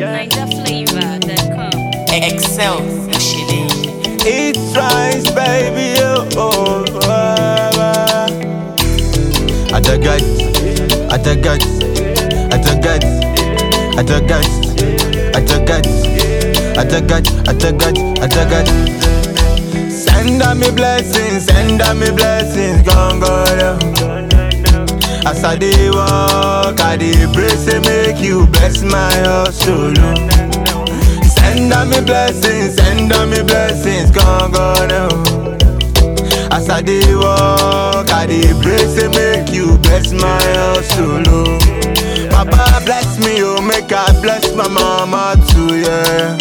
NigerFlavor.com. Excel, Shitty. It's rice, baby. Oh, oh, oh, oh. Atagat, atagat, atagat, atagat, atagat, atagat, atagat, atagat. Send a me blessings, send a me blessings, gone, gone. As I dey walk, I dey pray say make you bless my hustle. oh. Send a me blessings, send a me blessings, gone, gone. oh. As I dey walk, I dey pray say make you bless my hustle. oh. Papa bless me, oh, make I bless my mama too, yeah.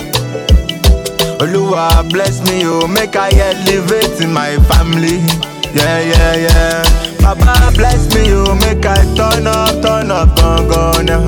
Oluwa bless me, oh, make I elevate in my family. Yeah, yeah, yeah. Papa bless me, oh, make I turn up, turn up, gone, gone. now.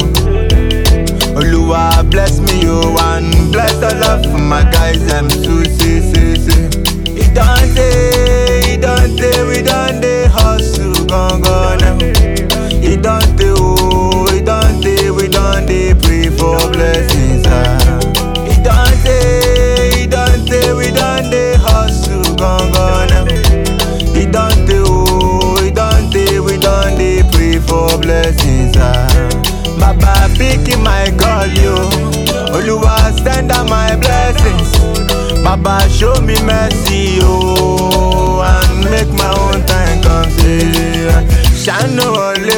Oluwa bless me, oh, and bless all of my guys, them too, see, see, see. It don't day, it don't day, we don't day hustle, gone, gone. now. It don't day, oh, it don't day, we don't day pray for blessings, ah. It don't day, it don't day, we don't day hustle, gone, gone. now. It don't day, oh, it don't day, we don't day pray for blessings, ah. Baba picking my call, yo. Oluwa send out my blessings. Baba show me mercy, oh, and make my own time come. See, shine no only.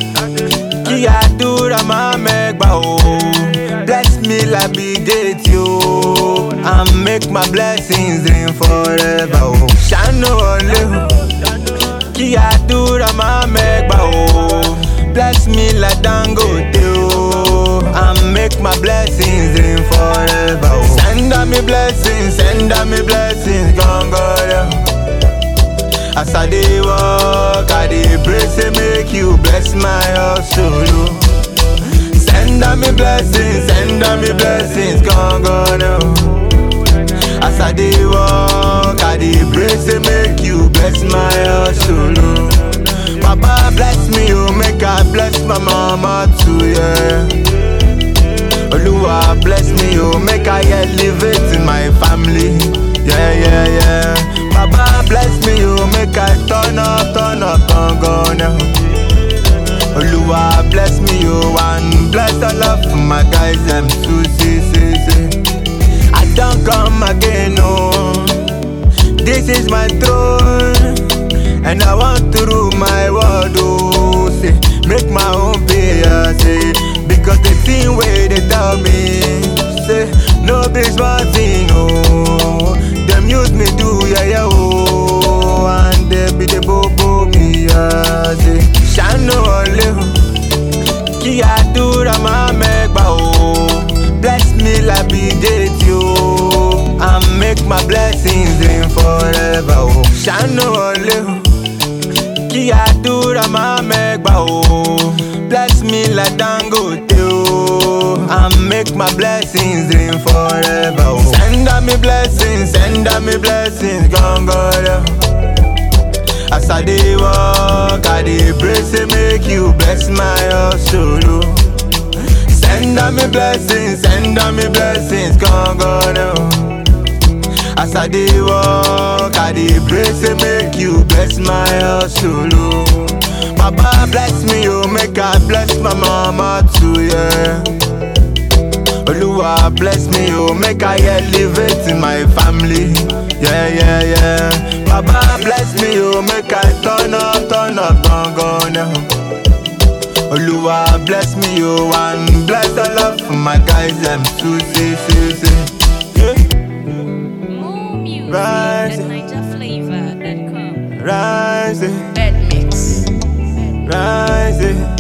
Kí àdúrà máa mẹ́gbà o. Bless me like be date yo. And make my blessings rain forever o. Ṣàánú ọ̀lẹ́ o. Kí àdúrà máa mẹ́gbà o. Bless me like Dangote o. And make my blessings rain forever o. Send out me blessings, send out me blessings, gangan. As I dey walk, I dey pray say make you bless my hustle. oh. Send out me blessings, send out me blessings, gone, gone. oh. As I dey walk, I dey pray say make you bless my hustle. oh. Papa bless me, oh, make I bless my mama too, yeah. Oluwa bless me, oh, make I elevate in my family. Yeah, yeah, yeah. Baba bless me, oh, make I turn up, turn up, gone, gone. now. Oluwa bless me, oh, and bless all of my guys, them too, see, see, see. I don't come again, oh. This is my throne, and I want to rule my world, oh. Say, make my own pay, yeah, say, because the thing where they tell me, say, no be small thing, oh. Them use me do, yeah, yeah, oh, and they be the bobo me, yeah, say, shine no only, kí àdúrà máa mẹ́gbà o. Bless me like be date yo. And make my blessings rain forever o. Ṣàánú ọ̀lẹ́ o. Kí àdúrà máa mẹ́gbà o. Bless me like Dangote o. And make my blessings rain forever o. Send out me blessings, send out me blessings, gangan. As I dey walk, I dey pray say make you bless my hustle. oh. Send out me blessings, send out me blessings, gone, gone. oh. As I dey walk, I dey pray say make you bless my hustle. oh. Papa bless me, oh, make I bless my mama too, yeah. Oluwa bless me, oh, make I elevate in my family. Yeah, yeah, yeah. Baba bless me, oh, make I turn up, turn up, gone, gone. now. Oluwa bless me, oh, and bless all of my guys, them too, see, see, see. Yeah. More music Right. at NigerFlavor.com. Rise, Bed mix. rise,